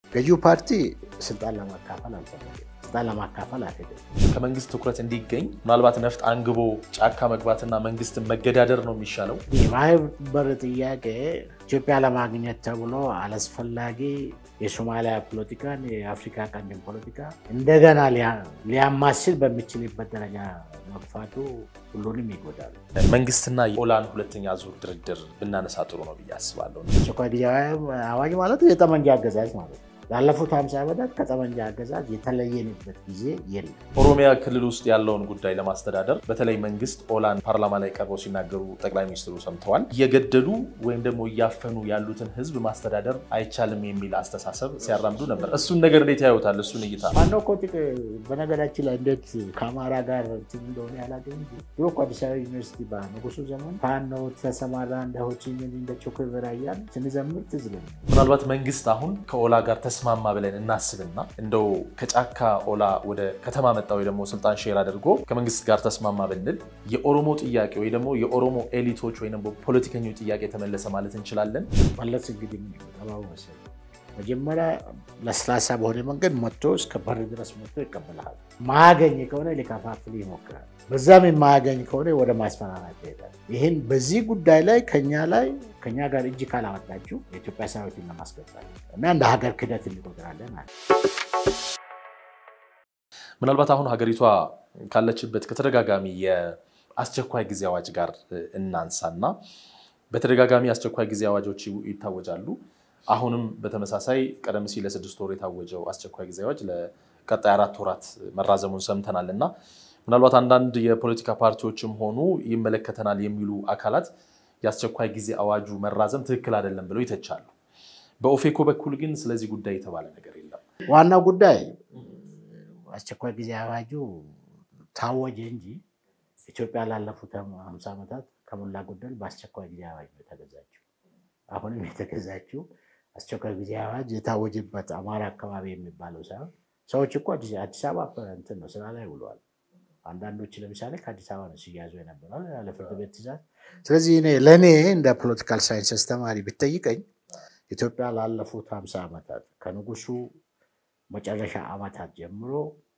ገዢው ፓርቲ ስልጣን ለማካፈል አልፈለገም። ስልጣን ለማካፈል አልሄደም። ከመንግስት ትኩረት እንዲገኝ ምናልባት ነፍጥ አንግቦ ጫካ መግባትና መንግስትን መገዳደር ነው የሚሻለው። የማህበር ጥያቄ ኢትዮጵያ ለማግኘት ተብሎ አላስፈላጊ የሶማሊያ ፖለቲካን የአፍሪካ ቀንድን ፖለቲካ እንደገና ሊያማስል በሚችልበት ደረጃ መግፋቱ ሁሉንም ይጎዳል። መንግስትና የኦላን ሁለተኛ ዙር ድርድር ብናነሳ ጥሩ ነው ብዬ አስባለሁ። አስቸኳይ ጊዜያዊ አዋጅ ማለት የጠመንጃ አገዛዝ ማለት ነው። ላለፉት 50 ዓመታት ከጠመንጃ አገዛዝ የተለየንበት ጊዜ የለም። ኦሮሚያ ክልል ውስጥ ያለውን ጉዳይ ለማስተዳደር በተለይ መንግስት ኦላን ፓርላማ ላይ ቀርበው ሲናገሩ ጠቅላይ ሚኒስትሩ ሰምተዋል። እየገደሉ ወይም ደግሞ እያፈኑ ያሉትን ህዝብ ማስተዳደር አይቻልም የሚል አስተሳሰብ ሲያራምዱ ነበር። እሱን ነገር እንዴት ያዩታል? እሱን እይታ ማነው እኮ በነገራችን ላይ እንዴት ከአማራ ጋር እንትን እንደሆነ ያላገኝ እንጂ ድሮ እኮ አዲስ አበባ ዩኒቨርሲቲ በንጉሱ ዘመን ፋኖ ተሰማራ እንደ ሆቺሚን እንደ ቾክቨራ እያልን ስንዘምር ትዝ ይለኛል። ምናልባት መንግስት አሁን ከኦላ ጋር ተስማማ ብለን እናስብና እንደው ከጫካ ኦላ ወደ ከተማ መጣ ወይ ደግሞ ስልጣን ሼር አድርጎ ከመንግስት ጋር ተስማማ ብንል የኦሮሞ ጥያቄ ወይ ደግሞ የኦሮሞ ኤሊቶች ወይ ደግሞ ፖለቲከኞች ጥያቄ ተመለሰ ማለት እንችላለን። መለስ እንግዲህ ጠባቡ መሰለኝ መጀመሪያ ለስላሳ በሆነ መንገድ መጥቶ እስከ በር ድረስ መጥቶ ይቀበልሃል። ማያገኝ ከሆነ ሊከፋፍል ይሞክራል። በዛም የማያገኝ ከሆነ ወደ ማስፈራራት ይሄዳል። ይህን በዚህ ጉዳይ ላይ ከኛ ላይ ከኛ ጋር እጅ ካላወጣችሁ የኢትዮጵያ ሰራዊትን ለማስገባት እና እንደ ሀገር ክደት እንቆጥራለን አለ። ምናልባት አሁን ሀገሪቷ ካለችበት ከተደጋጋሚ የአስቸኳይ ጊዜ አዋጅ ጋር እናንሳና በተደጋጋሚ አስቸኳይ ጊዜ አዋጆች ይታወጃሉ። አሁንም በተመሳሳይ ቀደም ሲል ለስድስት ወር የታወጀው አስቸኳይ ጊዜ አዋጅ ለቀጣይ አራት ወራት መራዘሙን ሰምተናል እና ምናልባት አንዳንድ የፖለቲካ ፓርቲዎችም ሆኑ ይመለከተናል የሚሉ አካላት የአስቸኳይ ጊዜ አዋጁ መራዘም ትክክል አይደለም ብለው ይተቻሉ። በኦፌኮ በኩል ግን ስለዚህ ጉዳይ የተባለ ነገር የለም። ዋናው ጉዳይ አስቸኳይ ጊዜ አዋጁ ታወጀ እንጂ ኢትዮጵያ ላለፉት ሀምሳ ዓመታት ከሞላ ጎደል በአስቸኳይ ጊዜ አዋጅ ነው የተገዛችው። አሁንም የተገዛችው አስቸኳይ ጊዜ አዋጅ የታወጀበት አማራ አካባቢ የሚባለው ሳይሆን ሰዎች እኮ አዲስ አበባ እንትን ነው ስራ ላይ ውለዋል። አንዳንዶች ለምሳሌ ከአዲስ አበባ ነው ሲያዙ የነበረው ያለ ፍርድ ቤት ትዕዛዝ። ስለዚህ ለእኔ እንደ ፖለቲካል ሳይንስ አስተማሪ ብትጠይቀኝ ኢትዮጵያ ላለፉት ሀምሳ ዓመታት ከንጉሱ መጨረሻ ዓመታት ጀምሮ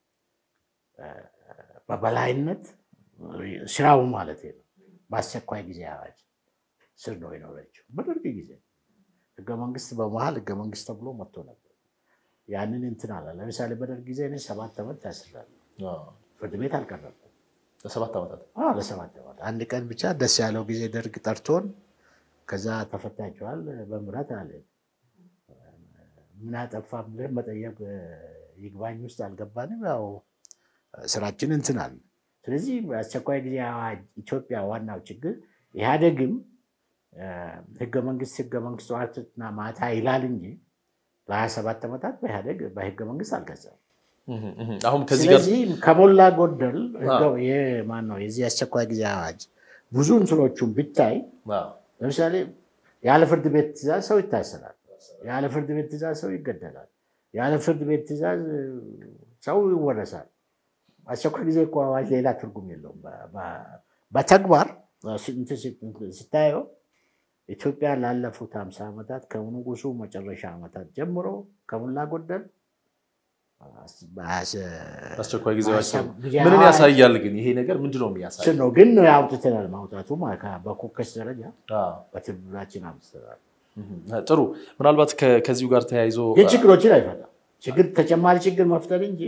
በበላይነት ስራው ማለት ነው በአስቸኳይ ጊዜ አዋጅ ስር ነው የኖረችው። በደርግ ጊዜ ህገ መንግስት በመሀል ህገ መንግስት ተብሎ መጥቶ ነበር። ያንን እንትን አለ። ለምሳሌ በደርግ ጊዜ እኔ ሰባት ዓመት ታስራለሁ። ፍርድ ቤት አልቀረብኩም። ለሰባት ዓመታት ለሰባት ዓመት አንድ ቀን ብቻ ደስ ያለው ጊዜ ደርግ ጠርቶን ከዛ ተፈታችኋል በምህረት አለ። ምን አጠፋ ብለን መጠየቅ ይግባኝ ውስጥ አልገባንም። ያው ስራችን እንትን አለ። ስለዚህ አስቸኳይ ጊዜ አዋጅ ኢትዮጵያ ዋናው ችግር ኢህአዴግም ህገ መንግስት ህገ መንግስት ጠዋትና ማታ ይላል እንጂ ለሀያ ሰባት ዓመታት በኢህአዴግ በህገ መንግስት አልገዛም። አሁን ከዚህ ጋር ስለዚህ ከሞላ ጎደል ማን ነው የዚህ አስቸኳይ ጊዜ አዋጅ ብዙ እንትኖቹን ብታይ ለምሳሌ ያለ ፍርድ ቤት ትዕዛዝ ሰው ይታሰራል። ያለ ፍርድ ቤት ትዕዛዝ ሰው ይገደላል። ያለ ፍርድ ቤት ትዕዛዝ ሰው ይወረሳል። አስቸኳይ ጊዜ እኮ አዋጅ ሌላ ትርጉም የለውም። በተግባር ስታየው ኢትዮጵያ ላለፉት ሀምሳ ዓመታት ከንጉሱ መጨረሻ ዓመታት ጀምሮ ከሞላ ጎደል አስቸኳይ ጊዜ ምንን ያሳያል? ግን ይሄ ነገር ምንድን ነው የሚያሳይ ነው? ግን አውጥተናል። ማውጣቱ በኮከስ ደረጃ በትብብራችን አውጥተናል። ጥሩ። ምናልባት ከዚሁ ጋር ተያይዞ ግን ችግሮችን አይፈታም። ችግር ተጨማሪ ችግር መፍጠር እንጂ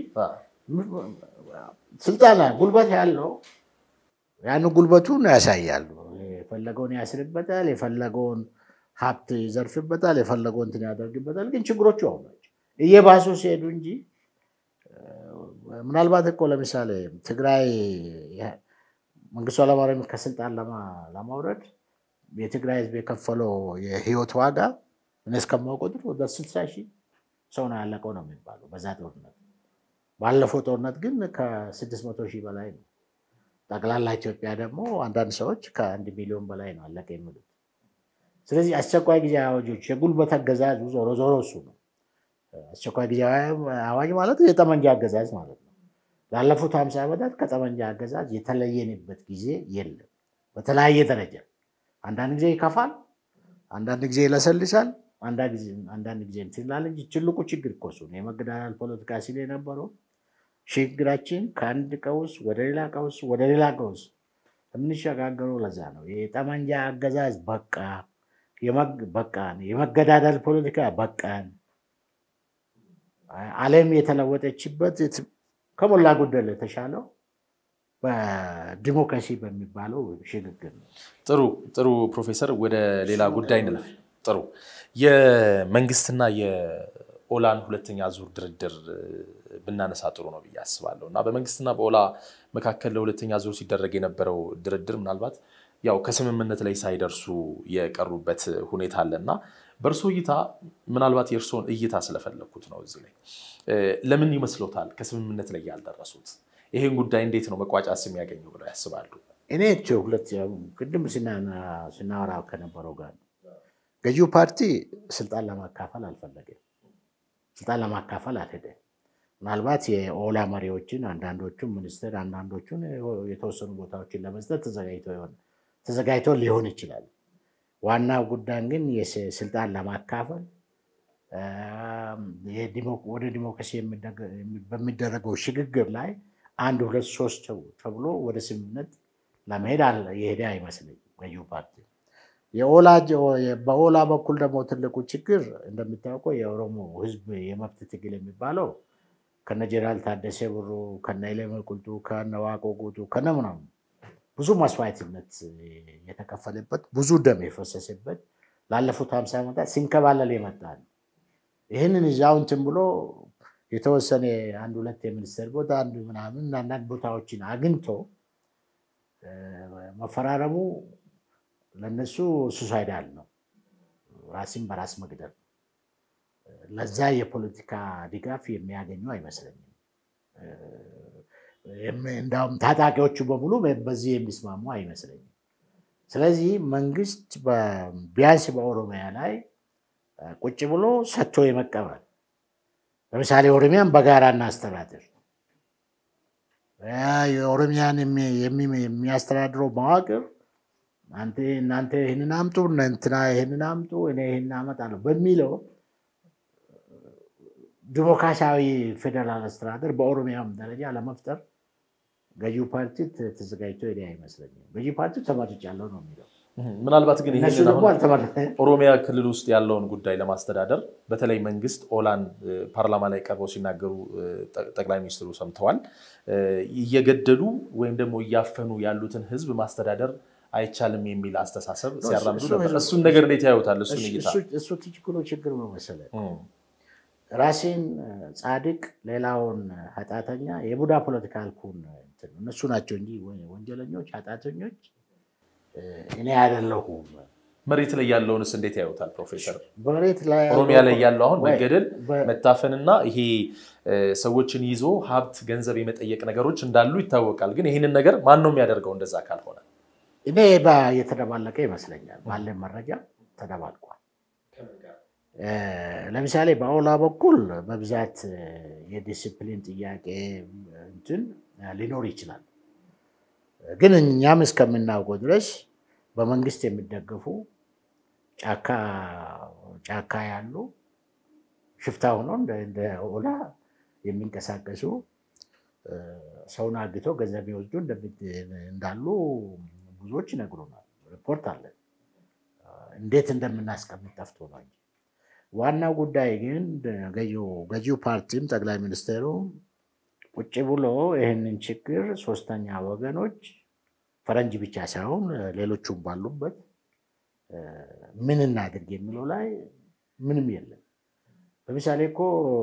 ስልጣን ጉልበት ያለው ያን ጉልበቱን ያሳያል። የፈለገውን ያስርበታል፣ የፈለገውን ሀብት ይዘርፍበታል፣ የፈለገውን እንትን ያደርግበታል። ግን ችግሮቹ አሁን ናቸው እየባሱ ሲሄዱ እንጂ ምናልባት እኮ ለምሳሌ ትግራይ መንግስቱ ኃይለማርያም ከስልጣን ለማውረድ የትግራይ ህዝብ የከፈለው የህይወት ዋጋ እኔ እስከማውቀው ድረስ ወደ ስልሳ ሺህ ሰው ነው ያለቀው ነው የሚባለው በዛ ጦርነት። ባለፈው ጦርነት ግን ከስድስት መቶ ሺህ በላይ ነው። ጠቅላላ ኢትዮጵያ ደግሞ አንዳንድ ሰዎች ከአንድ ሚሊዮን በላይ ነው አለቀ የሚሉት። ስለዚህ አስቸኳይ ጊዜ አዋጆች የጉልበት አገዛዙ ዞሮ ዞሮ እሱ ነው። አስቸኳይ ጊዜ አዋጅ ማለት የጠመንጃ አገዛዝ ማለት ነው። ላለፉት ሀምሳ ዓመታት ከጠመንጃ አገዛዝ የተለየንበት ጊዜ የለም። በተለያየ ደረጃ አንዳንድ ጊዜ ይከፋል፣ አንዳንድ ጊዜ ይለሰልሳል፣ አንዳንድ ጊዜ እንትን ይላል እንጂ ትልቁ ችግር እኮ እሱ ነው። የመገዳደል ፖለቲካ ሲል የነበረው ሽግግራችን ከአንድ ቀውስ ወደ ሌላ ቀውስ ወደ ሌላ ቀውስ የምንሸጋገረው ለዛ ነው። የጠመንጃ አገዛዝ በቃ በቃን፣ የመገዳደል ፖለቲካ በቃን። ዓለም የተለወጠችበት ከሞላ ጎደል የተሻለው በዲሞክራሲ በሚባለው ሽግግር ነው። ጥሩ ጥሩ ፕሮፌሰር፣ ወደ ሌላ ጉዳይ እንለፍ። ጥሩ የመንግስትና የኦላን ሁለተኛ ዙር ድርድር ብናነሳ ጥሩ ነው ብዬ አስባለሁ እና በመንግስትና በኦላ መካከል ለሁለተኛ ዙር ሲደረግ የነበረው ድርድር ምናልባት ያው ከስምምነት ላይ ሳይደርሱ የቀሩበት ሁኔታ አለ እና በእርሶ እይታ ምናልባት የእርስዎን እይታ ስለፈለግኩት ነው እዚህ ላይ ለምን ይመስሎታል ከስምምነት ላይ ያልደረሱት? ይሄን ጉዳይ እንዴት ነው መቋጫስ የሚያገኘው ብለው ያስባሉ? እኔ ሁለት ቅድም ስናወራ ከነበረው ጋር ገዢው ፓርቲ ስልጣን ለማካፈል አልፈለገም። ስልጣን ለማካፈል አልሄደም። ምናልባት የኦላ መሪዎችን አንዳንዶቹን ሚኒስትር አንዳንዶቹን የተወሰኑ ቦታዎችን ለመስጠት ተዘጋጅቶ ሊሆን ይችላል። ዋናው ጉዳይ ግን ስልጣን ለማካፈል ወደ ዲሞክራሲ በሚደረገው ሽግግር ላይ አንድ ሁለት ሶስት ተብሎ ወደ ስምምነት ለመሄድ የሄደ አይመስለኝም ገዢው ፓርቲ። በኦላ በኩል ደግሞ ትልቁ ችግር እንደሚታወቀው የኦሮሞ ሕዝብ የመብት ትግል የሚባለው ከነ ጀነራል ታደሰ ብሩ ከነ ኢሌመ ቁልጡ ከነ ዋቆ ጉቱ ከነ ምናምን ብዙ መስዋዕትነት የተከፈለበት ብዙ ደም የፈሰሰበት ላለፉት ሀምሳ ዓመታት ሲንከባለል የመጣ ነው። ይህንን እዛው እንትን ብሎ የተወሰነ አንድ ሁለት የሚኒስቴር ቦታ አንድ ምናምን አንዳንድ ቦታዎችን አግኝቶ መፈራረሙ ለነሱ ሱሳይዳል ነው፣ ራስን በራስ መግደል። ለዛ የፖለቲካ ድጋፍ የሚያገኙ አይመስለኝም። እንዳውም ታጣቂዎቹ በሙሉ በዚህ የሚስማሙ አይመስለኝም። ስለዚህ መንግስት ቢያንስ በኦሮሚያ ላይ ቁጭ ብሎ ሰጥቶ የመቀበል ለምሳሌ ኦሮሚያን በጋራ እናስተዳድር፣ የኦሮሚያን የሚያስተዳድረው መዋቅር እናንተ ይህንን አምጡ፣ እንትና ይህንን አምጡ፣ እኔ ይህንን አመጣለሁ በሚለው ዲሞክራሲያዊ ፌዴራል አስተዳደር በኦሮሚያም ደረጃ ለመፍጠር ገዢው ፓርቲ ተዘጋጅቶ ሄደ አይመስለኝም። ገዢው ፓርቲ ተመርጫለሁ ነው የሚለው። ምናልባት ግን እነሱ ይህንን ደግሞ አሁን አልተመረጠም። ኦሮሚያ ክልል ውስጥ ያለውን ጉዳይ ለማስተዳደር በተለይ መንግስት ኦላን ፓርላማ ላይ ቀርበው ሲናገሩ ጠቅላይ ሚኒስትሩ ሰምተዋል። እየገደሉ ወይም ደግሞ እያፈኑ ያሉትን ህዝብ ማስተዳደር አይቻልም የሚል አስተሳሰብ ሲያራምዱ እሱ- ነበር። እሱን ነገር እንዴት ያዩታል? እሱን እሱ- እይታ እሱ- እሱ ችግሩ ችግር ነው መሰለህ። እም፣ ራሴን ጻድቅ ሌላውን ኃጢአተኛ የቡዳ ፖለቲካ አልኩን እንትን ነው። እነሱ ናቸው እንጂ ወንጀለኞች ኃጢአተኞች እኔ አይደለሁም። መሬት ላይ ያለውንስ እንዴት ያዩታል ፕሮፌሰር? በመሬት ላይ ኦሮሚያ ላይ ያለው አሁን ወይ- መገደል፣ በ- መታፈንና ይሄ እ፣ ሰዎችን ይዞ ሀብት፣ ገንዘብ የመጠየቅ ነገሮች እንዳሉ ይታወቃል። ግን ይህንን ነገር ማን ነው የሚያደርገው? እንደዛ ካልሆነ እኔ ባ- የተደባለቀ ይመስለኛል። ባለን መረጃ ተደባልቋል። እ፣ ለምሳሌ በኦላ በኩል በብዛት እ፣ የዲስፕሊን ጥያቄ እንትን ሊኖር ይችላል። ግን እኛም እስከምናውቀው ድረስ በመንግስት የሚደገፉ ጫካ ጫካ ያሉ ሽፍታ ሆኖ እንደ እንደ ኦላ የሚንቀሳቀሱ እ፣ ሰውን አግቶ ገንዘብ የሚወስዱ እንደሚ- እንዳሉ ብዙዎች ይነግሩናል። ሪፖርት አለን። እንዴት እንደምናስቀምጥ ጠፍቶ ነው እንጂ ዋናው ጉዳይ ግን ገዢው ገዢው ፓርቲም ጠቅላይ ሚኒስትሩ ቁጭ ብሎ ይህንን ችግር ሶስተኛ ወገኖች ፈረንጅ ብቻ ሳይሆን ሌሎቹም ባሉበት እ፣ ምን እናድርግ የሚለው ላይ ምንም የለም። ለምሳሌ እኮ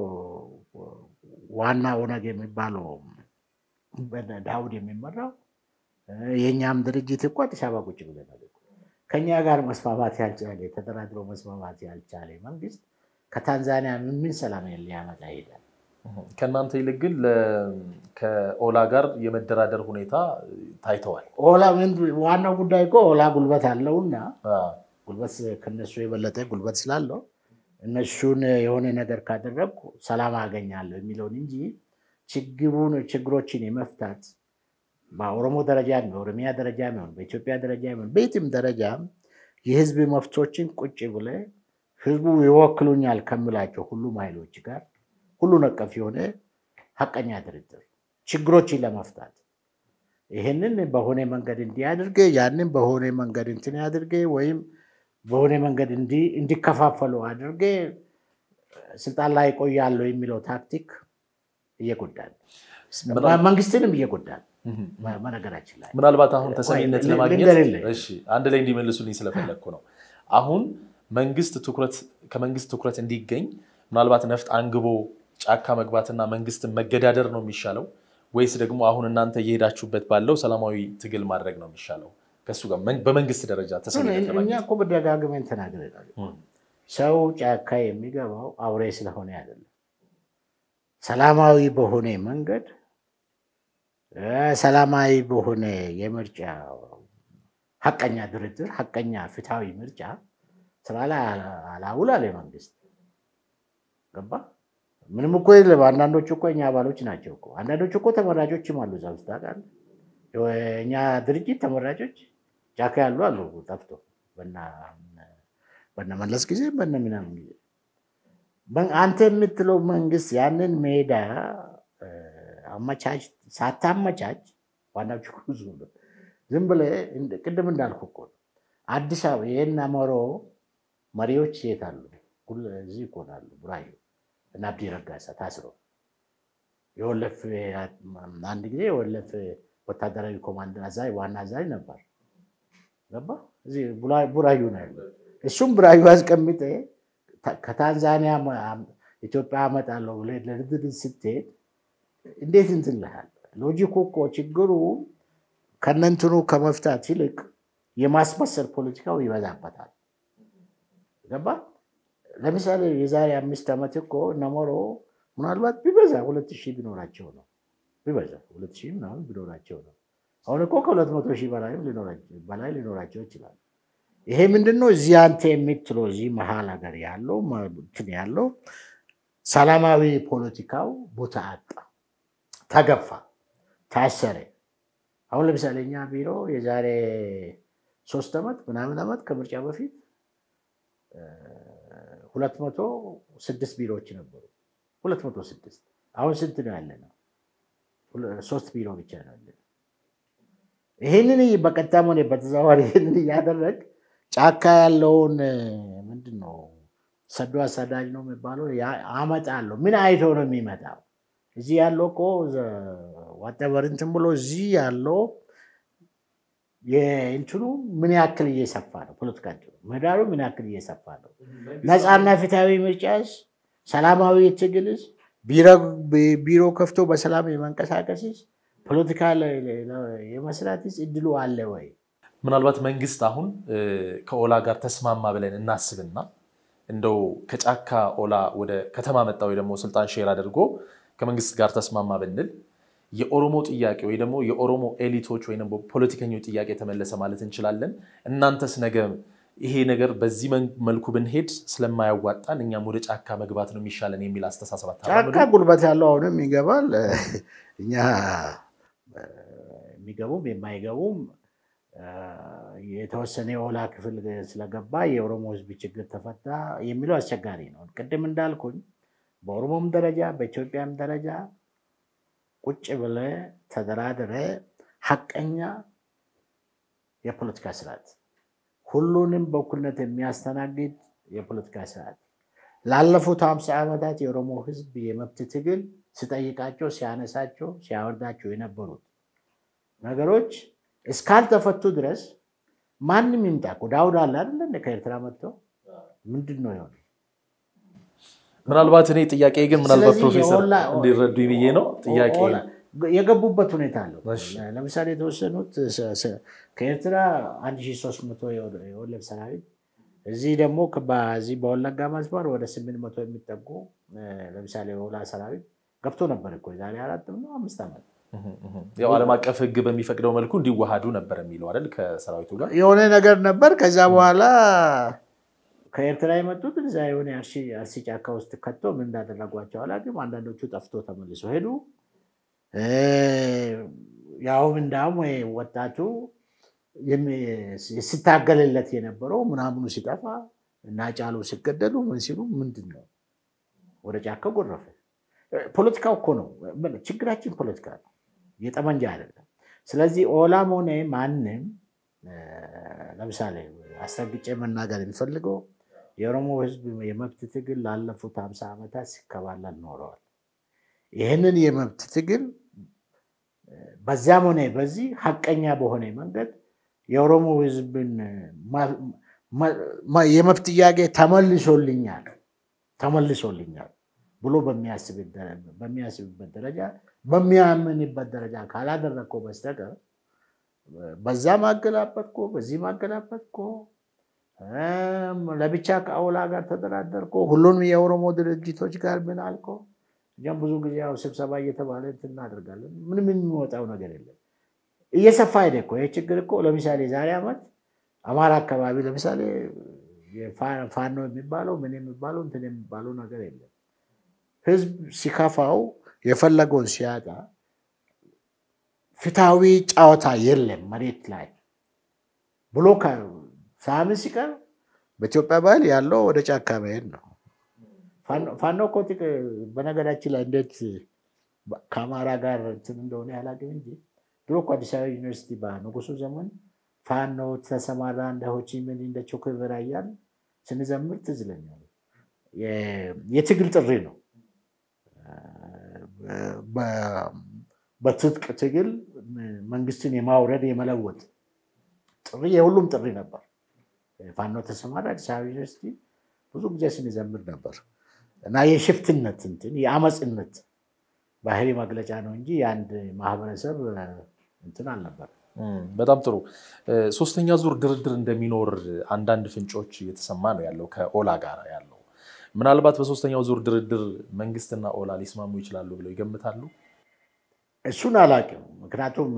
ዋና ኦነግ የሚባለው በነ ዳውድ የሚመራው እ፣ የእኛም ድርጅት እኮ አዲስ አበባ ቁጭ ብለናል እኮ። ከእኛ ጋር መስማማት ያልቻለ ተደራድሮ መስማማት ያልቻለ መንግስት ከታንዛኒያ ምን ምን ሰላም ሊያመጣ ይሄዳል? ከእናንተ ይልቅ ግን ለ- ከኦላ ጋር የመደራደር ሁኔታ ታይተዋል። ኦላ ምን ዋናው ጉዳይ እኮ ኦላ ጉልበት አለውና አ፣ ጉልበት ከነሱ የበለጠ ጉልበት ስላለው እነሱን የሆነ ነገር ካደረግኩ ሰላም አገኛለሁ የሚለውን እንጂ ችግሩን ችግሮችን የመፍታት በኦሮሞ ደረጃ በኦሮሚያ ደረጃ ሆን በኢትዮጵያ ደረጃ ሆን በየትም ደረጃ የህዝብ መፍቶችን ቁጭ ብለ ህዝቡ ይወክሉኛል ከምላቸው ሁሉም ኃይሎች ጋር ሁሉ ነቀፍ የሆነ ሀቀኛ ድርድር ችግሮችን ለመፍታት ይህንን በሆነ መንገድ እንዲያድርገ ያንን በሆነ መንገድ እንትን ያድርገ ወይም በሆነ መንገድ እንዲከፋፈሉ አድርጌ ስልጣን ላይ ቆያለሁ የሚለው ታክቲክ እየጎዳል፣ መንግስትንም ይጎዳል። በነገራችን ላይ ምናልባት አሁን ተሰሚነት ወይ ለማግኘት ልንገርልህ። እሺ፣ አንድ ላይ እንዲመልሱልኝ ስለፈለግኩ ነው። አሁን መንግስት ትኩረት ከመንግስት ትኩረት እንዲገኝ ምናልባት ነፍጥ አንግቦ ጫካ መግባትና መንግስትን መገዳደር ነው የሚሻለው ወይስ ደግሞ አሁን እናንተ እየሄዳችሁበት ባለው ሰላማዊ ትግል ማድረግ ነው የሚሻለው? ከሱ ጋር መን- በመንግስት ደረጃ ተሰሚነት እኛ ለማግኘት እኮ በደጋግመን ተናግረናል። እም፣ ሰው ጫካ የሚገባው አውሬ ስለሆነ አይደለም። ሰላማዊ በሆነ መንገድ እ ሰላማዊ በሆነ የምርጫ ሀቀኛ ድርድር፣ ሀቀኛ ፍትሐዊ ምርጫ ስራ ላይ አላ- አላውል አለ መንግስት። ገባ ምንም እኮ የለም። አንዳንዶቹ እኮ እኛ አባሎች ናቸው እኮ አንዳንዶቹ እኮ ተመራጮችም አሉ እዛ ውስጥ ታውቃለህ። እኛ ድርጅት ተመራጮች ጫካ ያሉ አሉ ጠፍቶ በነ መለስ ጊዜ በነ ምናምን ጊዜ በ- አንተ የምትለው መንግስት ያንን ሜዳ እ፣ አመቻች ሳታመቻች ዋናው ችግሩ እሱ ነው። ዝም ብለህ እንደ- ቅድም እንዳልኩ እኮ ነው። አዲስ አበባ ይህን አመሮ መሪዎች የት አሉ? ሁሉ እዚህ እኮ ነው አሉ። ቡራዩ እና አብዲ ረጋሳ ታስሮ የወለፍ አንድ ጊዜ የወለፍ ወታደራዊ ኮማንድ አዛዥ ዋና አዛዥ ነበር። ገባ እዚህ ቡራ- ቡራዩ ነው ያለው። እሱም ቡራዩ አስቀምጠ ከታንዛኒያ መ- ኢትዮጵያ አመጣለሁ ብለህ ለድርድር ስትሄድ እንዴት እንትን ልሃል? ሎጂኩ እኮ ችግሩ ከነንትኑ ከመፍታት ይልቅ የማስመሰል ፖለቲካው ይበዛበታል። ገባ ለምሳሌ የዛሬ አምስት ዓመት እኮ እነሞሮ ምናልባት ቢበዛ ሁለት ሺህ ቢኖራቸው ነው ቢበዛ ሁለት ሺህ ምናምን ቢኖራቸው ነው። አሁን እኮ ከሁለት መቶ ሺህ በላይም ሊኖራቸው- በላይ ሊኖራቸው ይችላል። ይሄ ምንድን ነው? እዚህ አንተ የምትለው እዚህ መሀል ሀገር ያለው መ- እንትን ያለው ሰላማዊ ፖለቲካው ቦታ አጣ፣ ተገፋ፣ ታሰረ። አሁን ለምሳሌ እኛ ቢሮ የዛሬ ሶስት ዓመት ምናምን ዓመት ከምርጫ በፊት ሁለት መቶ ስድስት ቢሮዎች ነበሩ። ሁለት መቶ ስድስት አሁን ስንት ነው ያለ ነው? ሁለ- ሶስት ቢሮ ብቻ ነው ያለ ነው። ይህንን በቀጥታም ሆነ በተዘዋዋሪ ይህንን እያደረግ ጫካ ያለውን ምንድን ነው ሰዶ አሳዳጅ ነው የሚባለው ያ- አመጣለሁ። ምን አይቶ ነው የሚመጣው? እዚህ ያለው እኮ ዋጠበር እንትን ብሎ እዚህ ያለው የእንትኑ ምን ያክል እየሰፋ ነው? ፖለቲካ እንትኑ ምህዳሩ ምን ያክል እየሰፋ ነው? ነፃና ፍትሐዊ ምርጫስ፣ ሰላማዊ ትግልስ፣ ቢሮ- ቢሮ ከፍቶ በሰላም የመንቀሳቀስስ፣ ፖለቲካ ለ- ለ- የመስራትስ እድሉ አለ ወይ? ምናልባት መንግስት አሁን እ፣ ከኦላ ጋር ተስማማ ብለን እናስብና እንደው ከጫካ ኦላ ወደ ከተማ መጣ ወይ ደግሞ ስልጣን ሼር አድርጎ ከመንግስት ጋር ተስማማ ብንል የኦሮሞ ጥያቄ ወይ ደግሞ የኦሮሞ ኤሊቶች ወይ ደግሞ ፖለቲከኞች ጥያቄ ተመለሰ ማለት እንችላለን። እናንተስ ነገ ይሄ ነገር በዚህ መን- መልኩ ብንሄድ ስለማያዋጣን እኛም ወደ ጫካ መግባት ነው የሚሻለን የሚል አስተሳሰብ አታራምዱ? ጫካ ጉልበት ያለው አሁንም ይገባል። እኛ እ፣ የሚገቡም የማይገቡም እ፣ የተወሰነ የኦላ ክፍል ስለገባ የኦሮሞ ሕዝብ ችግር ተፈታ የሚለው አስቸጋሪ ነው። ቅድም እንዳልኩኝ በኦሮሞም ደረጃ በኢትዮጵያም ደረጃ ቁጭ ብለህ ተደራድረህ ሀቀኛ የፖለቲካ ስርዓት ሁሉንም በእኩልነት የሚያስተናግድ የፖለቲካ ስርዓት ላለፉት ሀምሳ ዓመታት የኦሮሞ ህዝብ የመብት ትግል ሲጠይቃቸው፣ ሲያነሳቸው፣ ሲያወርዳቸው የነበሩት ነገሮች እስካልተፈቱ ድረስ ማንም ይምጣ እኮ ዳውድ አለ አይደለ እንደ ከኤርትራ መጥተው ምንድን ነው የሆነ ምናልባት እኔ ጥያቄ ግን ምናልባት ስለዚህ ፕሮፌሰር የኦላ- እንዲረዱ ብዬ ነው ጥያቄ ኦላ- የገቡበት ሁኔታ አለው። እሺ። ለምሳሌ የተወሰኑት ስ- ስ- ከኤርትራ 1300 የወ- የወለድ ሰራዊት እዚህ ደግሞ ከ- በዚህ በወለጋ መስመር ወደ 800 የሚጠጉ እ፣ ለምሳሌ የኦላ ሰራዊት ገብቶ ነበር እኮ የዛሬ አራት ነው አምስት ዓመት ያው ዓለም አቀፍ ሕግ በሚፈቅደው መልኩ እንዲዋሃዱ ነበር የሚለው አይደል ከሰራዊቱ ጋር የሆነ ነገር ነበር። ከዛ በኋላ ከኤርትራ የመጡት እዛ የሆነ አርሲ አርሲ ጫካ ውስጥ ከቶ ምን እንዳደረጓቸው አላውቅም። አንዳንዶቹ ጠፍቶ ተመልሶ ሄዱ። እ፣ ያውም እንዳውም ወይ ወጣቱ የሚ- ሲታገልለት የነበረው ምናምኑ ሲጠፋ እና ጫሉ ሲገደሉ ምን ሲሉ ምንድን ነው ወደ ጫካ ጎረፈ። ፖለቲካው እኮ ነው ችግራችን፣ ፖለቲካ ነው የጠመንጃ አይደለም። ስለዚህ ኦላም ሆነ ማንም ለምሳሌ አስረግጬ መናገር የሚፈልገው የኦሮሞ ህዝብ የመብት ትግል ላለፉት ሀምሳ ዓመታት ሲከባለል ኖረዋል። ይህንን የመብት ትግል በዚያም ሆነ በዚህ ሀቀኛ በሆነ መንገድ የኦሮሞ ህዝብን የመብት ጥያቄ ተመልሶልኛል ተመልሶልኛል ብሎ በሚያስብበት ደረጃ በሚያምንበት ደረጃ ካላደረግከው በስተቀር በዛ ማገላበጥኮ በዚህ ማገላበጥኮ ለብቻ ከአውላ ጋር ተደራደርኮ ሁሉንም የኦሮሞ ድርጅቶች ጋር ምን አልኮ እኛም ብዙ ጊዜ ያው ስብሰባ እየተባለ እንትን እናደርጋለን። ምንም የሚወጣው ነገር የለም። እየሰፋ ሄደ እኮ ይህ ችግር እኮ ለምሳሌ ዛሬ ዓመት አማራ አካባቢ ለምሳሌ ፋኖ የሚባለው ምን የሚባለው እንትን የሚባለው ነገር የለም። ህዝብ ሲከፋው የፈለገውን ሲያጣ ፍትሐዊ ጨዋታ የለም መሬት ላይ ብሎ ሳምን ሲቀር በኢትዮጵያ ባህል ያለው ወደ ጫካ መሄድ ነው። ፋኖ እኮ በነገራችን ላይ እንዴት ከአማራ ጋር እንትን እንደሆነ ያላገኝ እንጂ ድሮ እኮ አዲስ አበባ ዩኒቨርሲቲ በንጉሱ ዘመን ፋኖ ተሰማራ እንደ ሆቺሚን እንደ ቾክቨራ እያልን ስንዘምር ትዝ ይለኛል። የትግል ጥሪ ነው። በትጥቅ ትግል መንግስትን የማውረድ የመለወጥ ጥሪ የሁሉም ጥሪ ነበር። ፋኖ ተሰማራ አዲስ አበባ ዩኒቨርሲቲ ብዙ ጊዜ ስንዘምር ነበር እና የሽፍትነት እንትን የአመፅነት ባህሪ መግለጫ ነው እንጂ የአንድ ማህበረሰብ እንትን አልነበር። በጣም ጥሩ። ሶስተኛ ዙር ድርድር እንደሚኖር አንዳንድ ፍንጮች እየተሰማ ነው ያለው ከኦላ ጋር ያለው። ምናልባት በሶስተኛው ዙር ድርድር መንግስትና ኦላ ሊስማሙ ይችላሉ ብለው ይገምታሉ? እሱን አላውቅም። ምክንያቱም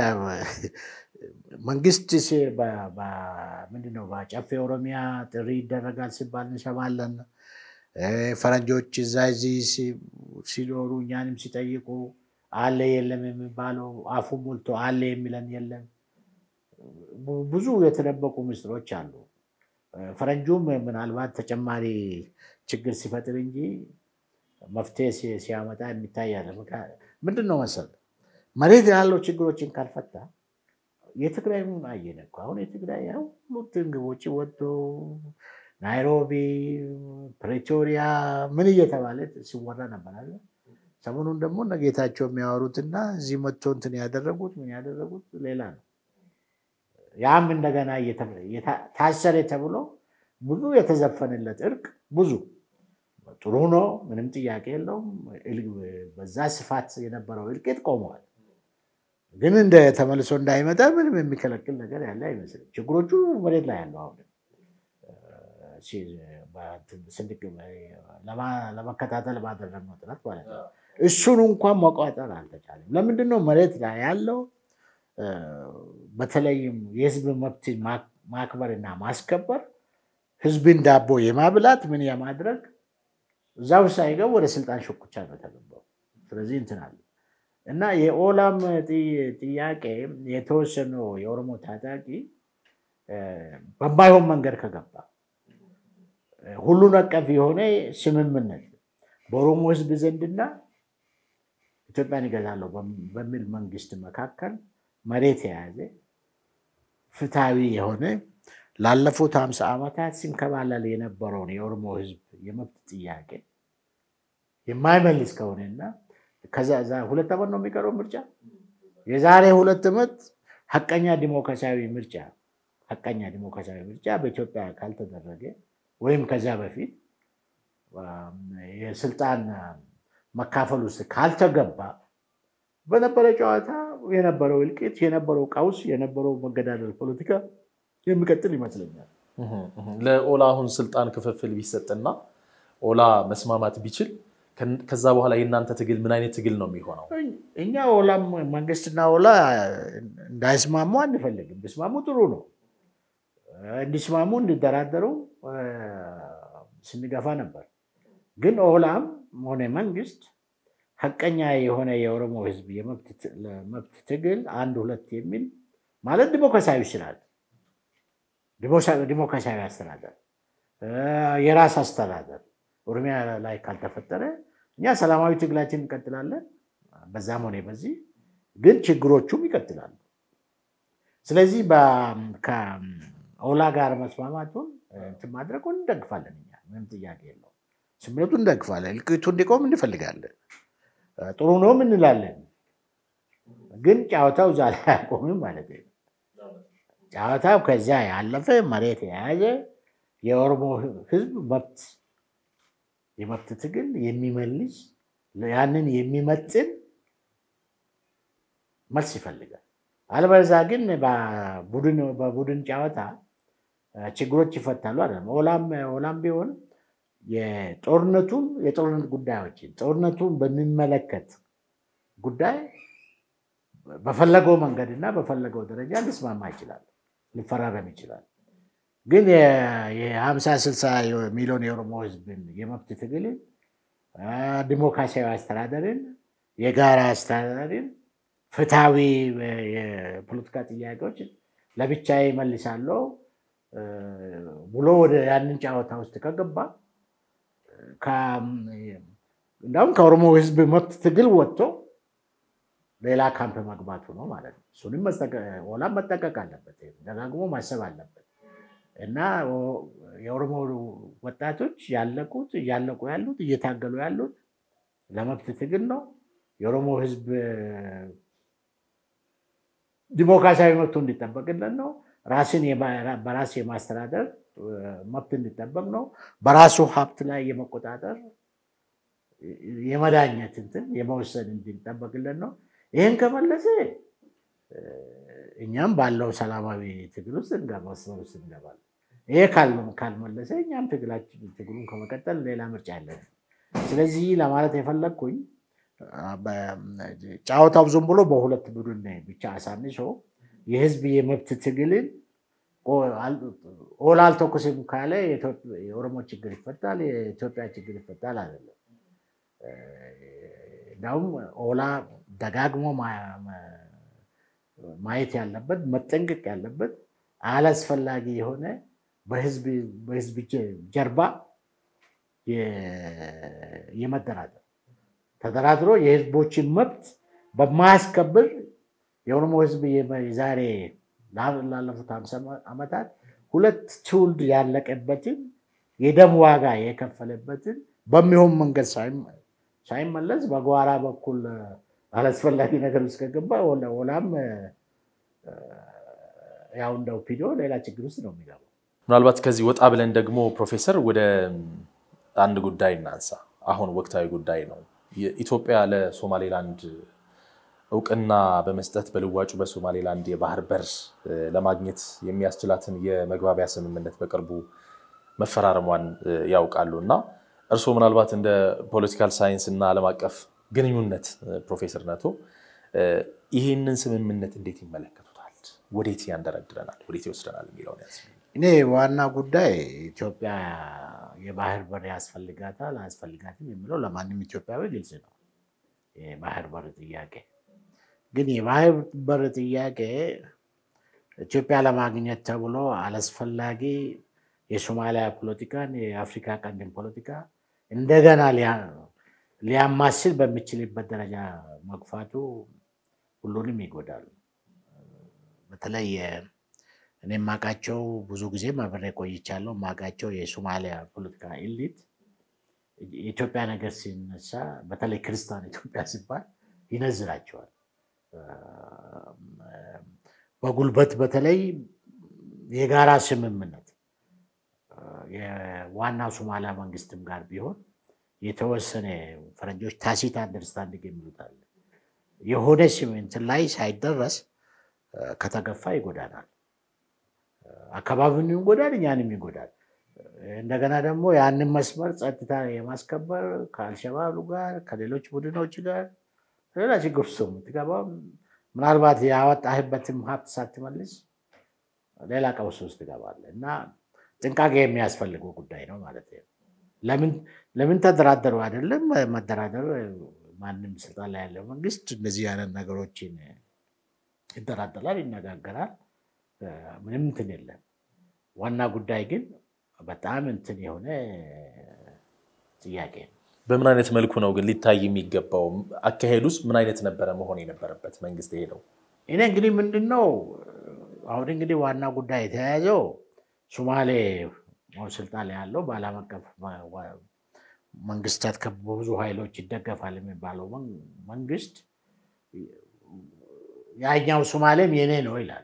መንግስት ምንድነው በጨፌ ኦሮሚያ ጥሪ ይደረጋል ሲባል እንሰማለን። ፈረንጆች እዛ እዚህ ሲኖሩ እኛንም ሲጠይቁ አለ የለም የሚባለው አፉ ሞልቶ አለ የሚለን የለም። ብዙ የተደበቁ ምስጢሮች አሉ። ፈረንጁም ምናልባት ተጨማሪ ችግር ሲፈጥር እንጂ መፍትሄ ሲያመጣ የሚታያለ። ምንድን ነው መሰል መሬት ያለው ችግሮችን ካልፈታ የትግራይ ምን አየን እኮ አሁን የትግራይ ሁሉ ግቦች ወጥቶ ናይሮቢ፣ ፕሬቶሪያ ምን እየተባለ ሲወራ ነበራለ። ሰሞኑን ደግሞ እነ ጌታቸው የሚያወሩትና እዚህ መጥቶ እንትን ያደረጉት ምን ያደረጉት ሌላ ነው። ያም እንደገና ታሰረ ተብሎ ብዙ የተዘፈነለት እርቅ ብዙ ጥሩ ነው፣ ምንም ጥያቄ የለውም። በዛ ስፋት የነበረው እልቂት ቆመዋል። ግን እንደ ተመልሶ እንዳይመጣ ምንም የሚከለክል ነገር ያለ አይመስልም። ችግሮቹ መሬት ላይ ያለው አሁን ለመከታተል ባደረግነው ጥረት ማለት ነው። እሱን እንኳን መቋጠር አልተቻለም። ለምንድን ነው መሬት ላይ ያለው በተለይም የህዝብ መብት ማክበርና ማስከበር ህዝብን ዳቦ የማብላት ምን የማድረግ እዛው ሳይገቡ ወደ ስልጣን ሽኩቻ ነው የተገባው። ስለዚህ እንትን አለ እና የኦላም ጥያቄ የተወሰነው የኦሮሞ ታጣቂ በማይሆን መንገድ ከገባ ሁሉን አቀፍ የሆነ ስምምነት በኦሮሞ ህዝብ ዘንድና ኢትዮጵያን ይገዛለሁ በሚል መንግስት መካከል መሬት የያዘ ፍትሐዊ የሆነ ላለፉት ሀምሳ ዓመታት ሲንከባለል የነበረውን የኦሮሞ ህዝብ የመብት ጥያቄ የማይመልስ ከሆነና ከዛ ሁለት ዓመት ነው የሚቀረው ምርጫ። የዛሬ ሁለት ዓመት ሀቀኛ ዲሞክራሲያዊ ምርጫ ሀቀኛ ዲሞክራሲያዊ ምርጫ በኢትዮጵያ ካልተደረገ ወይም ከዚያ በፊት የስልጣን መካፈል ውስጥ ካልተገባ በነበረ ጨዋታ የነበረው እልቂት፣ የነበረው ቀውስ፣ የነበረው መገዳደል ፖለቲካ የሚቀጥል ይመስለኛል። ለኦላ አሁን ስልጣን ክፍፍል ቢሰጥና ኦላ መስማማት ቢችል ከዛ በኋላ የእናንተ ትግል ምን አይነት ትግል ነው የሚሆነው? እኛ ኦላም መንግስትና ኦላ እንዳይስማሙ አንፈልግም። ቢስማሙ ጥሩ ነው። እንዲስማሙ እንዲደራደሩ ስንገፋ ነበር። ግን ኦላም ሆነ መንግስት ሀቀኛ የሆነ የኦሮሞ ህዝብ የመብት ትግል አንድ ሁለት የሚል ማለት ዲሞክራሲያዊ ስርዓት ዲሞክራሲያዊ አስተዳደር የራስ አስተዳደር ኦሮሚያ ላይ ካልተፈጠረ እኛ ሰላማዊ ትግላችን እንቀጥላለን። በዛም ሆነ በዚህ ግን ችግሮቹም ይቀጥላሉ። ስለዚህ ከኦላ ጋር መስማማቱን እንትን ማድረጉን እንደግፋለን። እኛ ምንም ጥያቄ የለውም። ስምነቱን እንደግፋለን። እልቂቱ እንዲቆም እንፈልጋለን። ጥሩ ነውም እንላለን። ግን ጨዋታው እዛ ላይ አያቆምም ማለት ነው። ጨዋታው ከዚያ ያለፈ መሬት የያዘ የኦሮሞ ሕዝብ መብት የመብት ትግል የሚመልስ ያንን የሚመጥን መልስ ይፈልጋል። አለበለዚያ ግን በቡድን ጨዋታ ችግሮች ይፈታሉ አይደለም። ኦላም ቢሆን የጦርነቱን የጦርነት ጉዳዮችን ጦርነቱን በሚመለከት ጉዳይ በፈለገው መንገድ እና በፈለገው ደረጃ ሊስማማ ይችላል፣ ሊፈራረም ይችላል። ግን የሀምሳ ስልሳ ሚሊዮን የኦሮሞ ህዝብን የመብት ትግልን፣ ዲሞክራሲያዊ አስተዳደርን፣ የጋራ አስተዳደርን፣ ፍትሐዊ የፖለቲካ ጥያቄዎች ለብቻ ይመልሳለሁ ብሎ ወደ ያንን ጨዋታ ውስጥ ከገባ እንዲሁም ከኦሮሞ ህዝብ መብት ትግል ወጥቶ ሌላ ካምፕ መግባቱ ነው ማለት ነው። እሱንም ኦላም መጠቀቅ አለበት፣ ደጋግሞ ማሰብ አለበት። እና የኦሮሞ ወጣቶች ያለቁት እያለቁ ያሉት እየታገሉ ያሉት ለመብት ትግል ነው። የኦሮሞ ህዝብ ዲሞክራሲያዊ መብቱ እንዲጠበቅለት ነው። ራስን በራስ የማስተዳደር መብት እንዲጠበቅ ነው። በራሱ ሀብት ላይ የመቆጣጠር የመዳኘት እንትን የመወሰን እንዲጠበቅለት ነው። ይህን ከመለሰ እኛም ባለው ሰላማዊ ትግል ውስጥ መስመር ውስጥ እንገባለን። ይሄ ካልመለሰ እኛም ትግሉን ከመቀጠል ሌላ ምርጫ ያለን። ስለዚህ ለማለት የፈለግኩኝ ጨዋታው ዝም ብሎ በሁለት ቡድን ብቻ አሳንሶ የህዝብ የመብት ትግልን ኦላ አልተኩስም ካለ የኦሮሞ ችግር ይፈታል፣ የኢትዮጵያ ችግር ይፈታል አይደለም። እንዳውም ኦላ ደጋግሞ ማየት ያለበት መጠንቀቅ ያለበት አላስፈላጊ የሆነ በህዝብ ጀርባ የመደራደር ተደራድሮ የህዝቦችን መብት በማያስከብር የኦሮሞ ህዝብ ዛሬ ላለፉት ሀምሳ ዓመታት ሁለት ትውልድ ያለቀበትን የደም ዋጋ የከፈለበትን በሚሆን መንገድ ሳይመለስ በጓራ በኩል አላስፈላጊ ነገር ውስጥ ከገባ ኦላም ያው እንደ ኦፒዲዮ ሌላ ችግር ውስጥ ነው የሚገባው። ምናልባት ከዚህ ወጣ ብለን ደግሞ ፕሮፌሰር ወደ አንድ ጉዳይ እናንሳ። አሁን ወቅታዊ ጉዳይ ነው። ኢትዮጵያ ለሶማሌላንድ እውቅና በመስጠት በልዋጩ በሶማሌላንድ የባህር በር ለማግኘት የሚያስችላትን የመግባቢያ ስምምነት በቅርቡ መፈራረሟን ያውቃሉ እና እርስዎ ምናልባት እንደ ፖለቲካል ሳይንስ እና ዓለም አቀፍ ግንኙነት ፕሮፌሰር ነቶ ይህንን ስምምነት እንዴት ይመለከቱታል? ወዴት ያንደረድረናል? ወዴት ይወስደናል የሚለውን ያስ እኔ ዋና ጉዳይ ኢትዮጵያ የባህር በር ያስፈልጋታል አያስፈልጋትም የሚለው ለማንም ኢትዮጵያዊ ግልጽ ነው። የባህር በር ጥያቄ ግን የባህር በር ጥያቄ ኢትዮጵያ ለማግኘት ተብሎ አላስፈላጊ የሶማሊያ ፖለቲካን የአፍሪካ ቀንድን ፖለቲካ እንደገና ሊያማስል በሚችልበት ደረጃ መግፋቱ ሁሉንም ይጎዳል። በተለይ እኔ የማውቃቸው ብዙ ጊዜ አብሬ ቆይቻለሁ። የማውቃቸው የሶማሊያ ፖለቲካ ኤሊት የኢትዮጵያ ነገር ሲነሳ በተለይ ክርስቲያን ኢትዮጵያ ሲባል ይነዝራቸዋል። በጉልበት በተለይ የጋራ ስምምነት የዋናው ሶማሊያ መንግስትም ጋር ቢሆን የተወሰነ ፈረንጆች ታሲት አንደርስታንዲንግ የሚሉት አለ። የሆነ እንትን ላይ ሳይደረስ ከተገፋ ይጎዳናል። አካባቢውን ይጎዳል፣ እኛንም ይጎዳል። እንደገና ደግሞ ያንን መስመር ጸጥታ የማስከበር ከአልሸባብ ጋር ከሌሎች ቡድኖች ጋር ሌላ ችግር ውስጥ የምትገባው ምናልባት ያወጣህበትም ሀብት ሳትመልስ ሌላ ቀውስ ውስጥ ትገባለህ እና ጥንቃቄ የሚያስፈልገው ጉዳይ ነው ማለት ነው። ለምን ተደራደሩ አይደለም መደራደር ማንም ስልጣን ላይ ያለው መንግስት እንደዚህ አይነት ነገሮችን ይደራደራል፣ ይነጋገራል። ምንም እንትን የለም። ዋና ጉዳይ ግን በጣም እንትን የሆነ ጥያቄ ነው። በምን አይነት መልኩ ነው ግን ሊታይ የሚገባው? አካሄዱስ ምን አይነት ነበረ መሆን የነበረበት? መንግስት ሄደው እኔ እንግዲህ ምንድን ነው አሁን እንግዲህ ዋና ጉዳይ የተያያዘው ሶማሌ ስልጣን ላይ ያለው በዓለም አቀፍ መንግስታት በብዙ ኃይሎች ይደገፋል የሚባለው መንግስት ያኛው ሶማሌም የኔ ነው ይላል።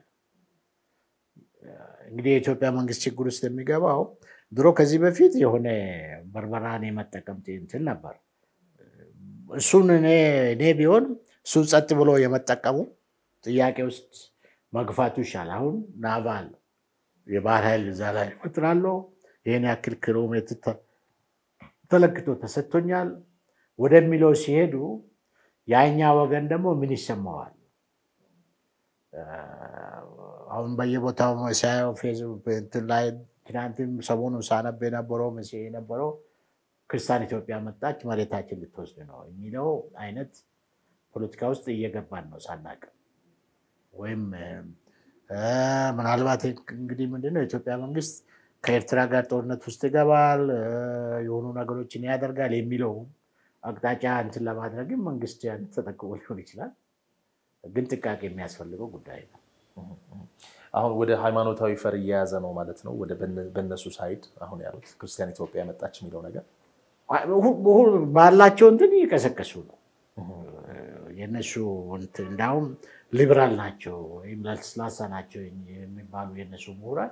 እንግዲህ የኢትዮጵያ መንግስት ችግር ውስጥ የሚገባው ድሮ ከዚህ በፊት የሆነ በርበራን የመጠቀም እንትን ነበር። እሱን እኔ ቢሆን እሱን ጸጥ ብሎ የመጠቀሙ ጥያቄ ውስጥ መግፋቱ ይሻል። አሁን ናቫል የባህር ኃይል እዛ ላይ እፈጥራለሁ፣ ይህን ያክል ኪሎ ሜትር ተለክቶ ተሰጥቶኛል ወደሚለው ሲሄዱ የኛ ወገን ደግሞ ምን ይሰማዋል? አሁን በየቦታው ሲያየው ፌስቡክ እንትን ላይ ትናንትም ሰሞኑን ሳነብ የነበረው መስ የነበረው ክርስቲያን ኢትዮጵያ መጣች መሬታችን ልትወስድ ነው የሚለው አይነት ፖለቲካ ውስጥ እየገባን ነው ሳናቅ ወይም ምናልባት እንግዲህ ምንድነው የኢትዮጵያ መንግስት ከኤርትራ ጋር ጦርነት ውስጥ ይገባል፣ የሆኑ ነገሮችን ያደርጋል የሚለው አቅጣጫ እንትን ለማድረግም መንግስት ያን ተጠቅሞ ሊሆን ይችላል። ግን ጥንቃቄ የሚያስፈልገው ጉዳይ ነው። አሁን ወደ ሃይማኖታዊ ፈር እየያዘ ነው ማለት ነው። ወደ በእነሱ ሳይድ አሁን ያሉት ክርስቲያን ኢትዮጵያ መጣች የሚለው ነገር ባላቸው እንትን እየቀሰቀሱ ነው። የእነሱ እንዲሁም ሊበራል ናቸው ወይም ለስላሳ ናቸው የሚባሉ የእነሱ ምሁራን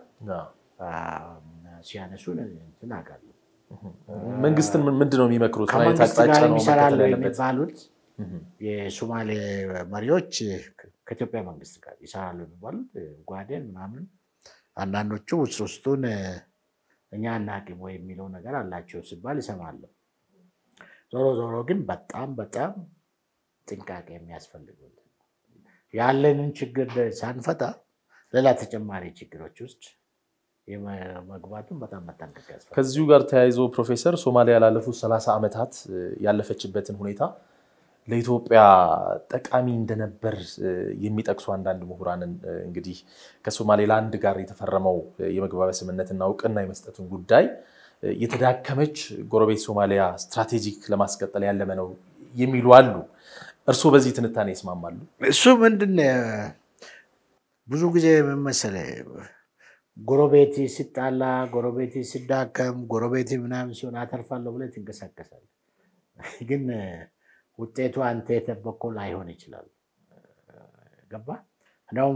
ሲያነሱ እንትን አውቃለሁ። መንግስትን ምንድን ነው የሚመክሩት? ምን አይነት ከመንግስት አቅጣጫ ጋር ነው የሚሰራሉ መከተል ያለበት? የሚባሉት የሶማሌ መሪዎች ከኢትዮጵያ መንግስት ጋር ይሰራሉ የሚባሉት ጓዴን ምናምን አንዳንዶቹ ውስጥ ውስጡን እኛ አናውቅም ወይ የሚለው ነገር አላቸው ሲባል ይሰማለሁ። ዞሮ ዞሮ ግን በጣም በጣም ጥንቃቄ የሚያስፈልገው ያለንን ችግር ሳንፈታ ሌላ ተጨማሪ ችግሮች ውስጥ መግባቱን በጣም መጠንቀቅ ያስፈልጋል። ከዚሁ ጋር ተያይዞ ፕሮፌሰር ሶማሊያ ላለፉት ሰላሳ ዓመታት ያለፈችበትን ሁኔታ ለኢትዮጵያ ጠቃሚ እንደነበር የሚጠቅሱ አንዳንድ ምሁራንን እንግዲህ ከሶማሌላንድ ጋር የተፈረመው የመግባቢያ ስምምነትና እውቅና የመስጠቱን ጉዳይ የተዳከመች ጎረቤት ሶማሊያ ስትራቴጂክ ለማስቀጠል ያለመ ነው የሚሉ አሉ። እርስዎ በዚህ ትንታኔ ይስማማሉ? እሱ ምንድን ብዙ ጊዜ ምን መሰለህ ጎረቤት ሲጣላ፣ ጎረቤት ሲዳከም፣ ጎረቤት ምናምን ሲሆን አተርፋለሁ ብለህ ትንቀሳቀሳለህ። ግን ውጤቱ አንተ የጠበቀው ላይሆን ይችላል። ገባ እንደውም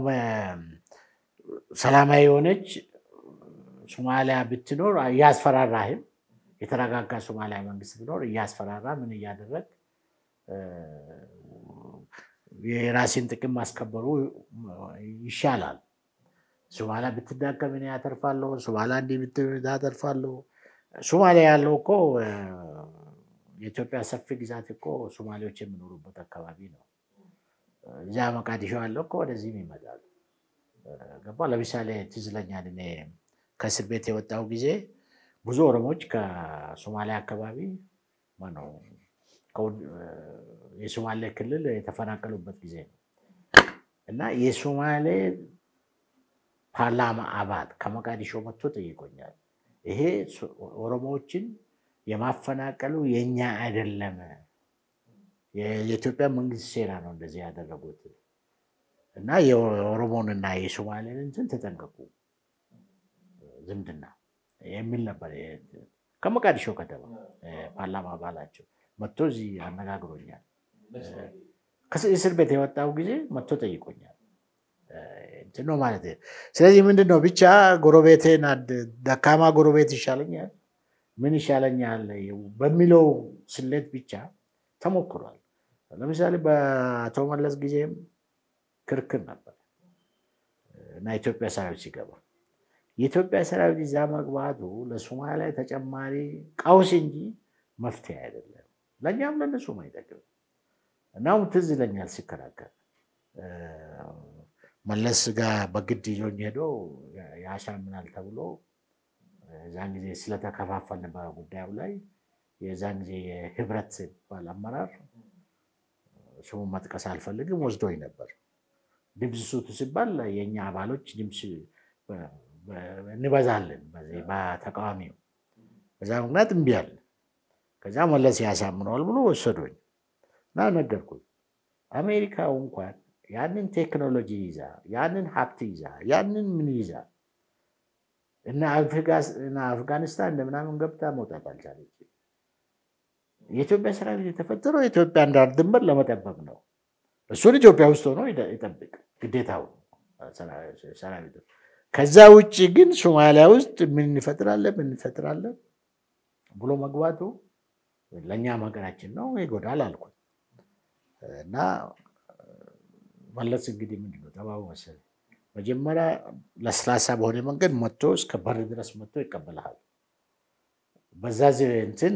ሰላማዊ የሆነች ሶማሊያ ብትኖር እያስፈራራህም የተረጋጋ ሶማሊያ መንግስት ቢኖር እያስፈራራ ምን እያደረግ የራሴን ጥቅም ማስከበሩ ይሻላል። ሶማሊያ ብትዳከም እኔ ያተርፋለሁ፣ ሶማሊያ እንዲህ ብትሆን ያተርፋለሁ። ሶማሊያ ያለው እኮ የኢትዮጵያ ሰፊ ግዛት እኮ ሶማሌዎች የሚኖሩበት አካባቢ ነው። እዚያ መቃዲሾ ያለው እኮ ወደዚህም ይመጣል። ገባ ለምሳሌ ትዝ ይለኛል እኔ ከእስር ቤት የወጣው ጊዜ ብዙ ኦሮሞዎች ከሶማሊያ አካባቢ ማነው የሶማሌ ክልል የተፈናቀሉበት ጊዜ ነው እና የሶማሌ ፓርላማ አባል ከመቃዲሾ መጥቶ ጠይቆኛል። ይሄ ኦሮሞዎችን የማፈናቀሉ የኛ አይደለም፣ የኢትዮጵያ መንግስት ሴራ ነው እንደዚህ ያደረጉት እና የኦሮሞንና የሶማሌን እንትን ተጠንቀቁ ዝምድና የሚል ነበር። ከመቃዲሾ ከተማ ፓርላማ አባላቸው መጥቶ እዚህ አነጋግሮኛል። ከእስር ቤት የወጣው ጊዜ መጥቶ ጠይቆኛል። እንትን ነው ማለት ነው። ስለዚህ ምንድን ነው ብቻ ጎረቤቴን ደካማ ጎረቤት ይሻለኛል ምን ይሻለኛል በሚለው ስሌት ብቻ ተሞክሯል። ለምሳሌ በአቶ መለስ ጊዜም ክርክር ነበር እና ኢትዮጵያ ሰራዊት ሲገባ የኢትዮጵያ ሰራዊት እዛ መግባቱ ለሶማሊያ ተጨማሪ ቀውስ እንጂ መፍትሄ አይደለም፣ ለእኛም ለእነሱም አይጠቅም። እናም ትዝ ይለኛል ሲከራከር መለስ ጋር በግድ ይዞኝ ሄዶ ያሻምናል ተብሎ የዛን ጊዜ ስለተከፋፈልን በጉዳዩ ላይ የዛን ጊዜ የህብረት ባል አመራር ስሙን መጥቀስ አልፈልግም ወስዶኝ ነበር። ድምፅ ስጡ ሲባል የእኛ አባሎች ድምፅ እንበዛለን በዚህ በተቃዋሚው። በዛ ምክንያት እምቢ አለ። ከዛ መለስ ያሳምነዋል ብሎ ወሰዱኝ እና ነገርኩኝ። አሜሪካው እንኳን ያንን ቴክኖሎጂ ይዛ ያንን ሀብት ይዛ ያንን ምን ይዛ እና አፍጋኒስታን እንደምናምን ገብታ መውጣት አልቻለች። የኢትዮጵያ ሰራዊት የተፈጠረው የኢትዮጵያን ዳር ድንበር ለመጠበቅ ነው። እሱን ኢትዮጵያ ውስጥ ሆኖ ይጠብቅ ግዴታው ሰራዊቱ። ከዛ ውጭ ግን ሶማሊያ ውስጥ ምን እንፈጥራለን ምን እንፈጥራለን ብሎ መግባቱ ለእኛም ሀገራችን ነው ይጎዳል አልኩት እና መለስ እንግዲህ ምንድን ነው ጠባቡ መሰለኝ መጀመሪያ ለስላሳ በሆነ መንገድ መጥቶ እስከ በር ድረስ መጥቶ ይቀበልሃል። በዛ እንትን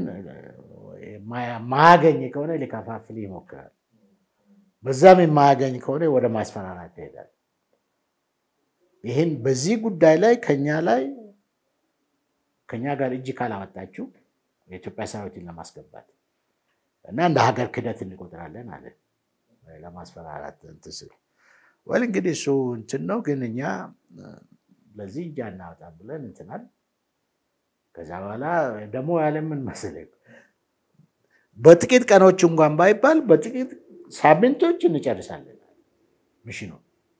ማያገኝ ከሆነ ሊከፋፍል ይሞክራል። በዛም የማያገኝ ከሆነ ወደ ማስፈራራት ይሄዳል። ይህን በዚህ ጉዳይ ላይ ከኛ ላይ ከኛ ጋር እጅ ካላወጣችሁ የኢትዮጵያ ሰራዊትን ለማስገባት እና እንደ ሀገር ክደት እንቆጥራለን አለ ለማስፈራራት እንትን ስል ወል እንግዲህ እሱ እንትን ነው፣ ግን እኛ ለዚህ እጅ አናወጣም ብለን እንትናል። ከዛ በኋላ ደግሞ ያለምን መሰለኝ በጥቂት ቀኖች እንኳን ባይባል በጥቂት ሳምንቶች እንጨርሳለን ሚሽኑ።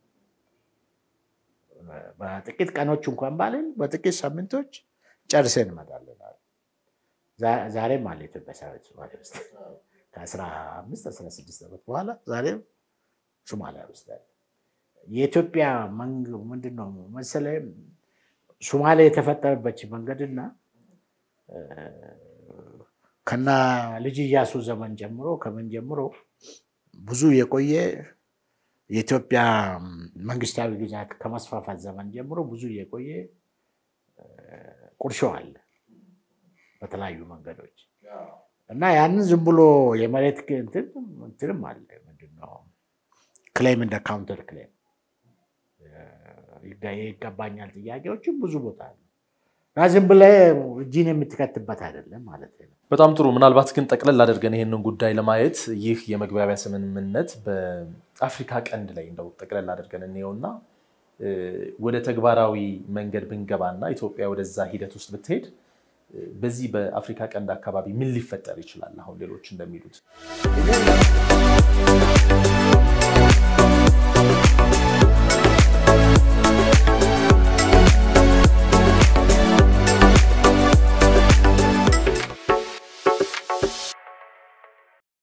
በጥቂት ቀኖች እንኳን ባለን በጥቂት ሳምንቶች ጨርሰን እንመጣለን። ዛሬም አለ ኢትዮጵያ ሰራዊት ሶማሊያ ውስጥ ከአስራ አምስት አስራ ስድስት ዓመት በኋላ ዛሬም ሶማሊያ ውስጥ አለ። የኢትዮጵያ ምንድን ነው መሰለህ ሶማሊያ የተፈጠረበት መንገድና ከና ልጅ እያሱ ዘመን ጀምሮ ከምን ጀምሮ ብዙ የቆየ የኢትዮጵያ መንግስታዊ ግዛት ከመስፋፋት ዘመን ጀምሮ ብዙ የቆየ ቁርሾ አለ በተለያዩ መንገዶች እና ያንን ዝም ብሎ የመሬት እንትንም አለ ምንድን ነው ክሌም እንደ ካውንተር ክሌም ይገባኛል ጥያቄዎችም ብዙ ቦታ አሉ እና ዝም ብለህ እጅን የምትከትበት አይደለም ማለት ነው። በጣም ጥሩ። ምናልባት ግን ጠቅለል አድርገን ይህንን ጉዳይ ለማየት ይህ የመግባቢያ ስምምነት በአፍሪካ ቀንድ ላይ እንደው ጠቅለል አድርገን እንየውና ወደ ተግባራዊ መንገድ ብንገባና ኢትዮጵያ ወደዛ ሂደት ውስጥ ብትሄድ በዚህ በአፍሪካ ቀንድ አካባቢ ምን ሊፈጠር ይችላል? አሁን ሌሎች እንደሚሉት